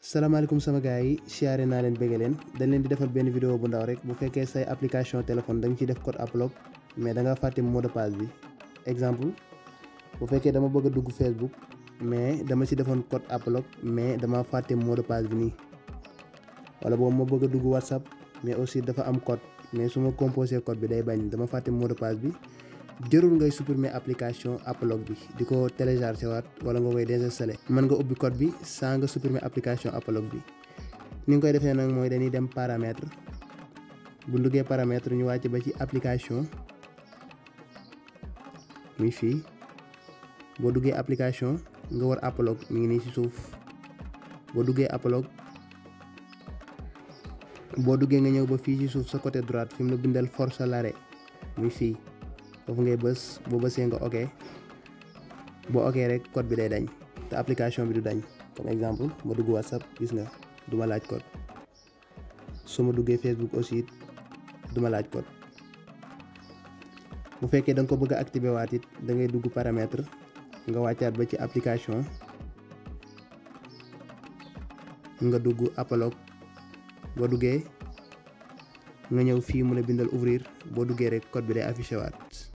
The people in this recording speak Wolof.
salaamaaleykum sama gars yi siyaare naa leen bëgg leen dañ leen di defal benn vidéo bu ndaw rek bu fekkee say application téléphone da nga ciy def code upload mais da nga fàtte mot de passe bi exemple bu fekkee dama bëgg a dugg Facebook mais dama ci defoon code upload mais dama fàtte mot de passe bi nii wala boobu ma bëgg a dugg WhatsApp mais aussi dafa am code mais su ma composé code bi day bañ dama fàtte mot de passe bi jërul ngay supprimer application upload bi di ko télécharger waat wala nga koy désinstaller mën nga ubbi code bi sans nga supprimer application upload bi ni nga koy defee nag mooy dañuy dem paramètre bu duggee paramètre ñu wàcc ba ci application muy fii boo duggee application nga war upload mi ngi nii ci suuf boo duggee upload boo duggee nga ñëw ba fii ci suuf sa côté droite fi mu la bindal force l'arrêt muy fii foofu ngay bës boo bësee nga ok boo ok rek code bi day dañ te application bi du dañ comme exemple ma dugg whatsapp gis nga du ma laaj code su ma duggee facebook aussi du ma laaj code bu fekkee da nga ko bëgg a activer waat it da ngay dugg paramètre nga wàccaat ba ci application nga dugg upload boo duggee nga ñëw fii mu la bindal ouvrir boo duggee rek code bi day affiché waat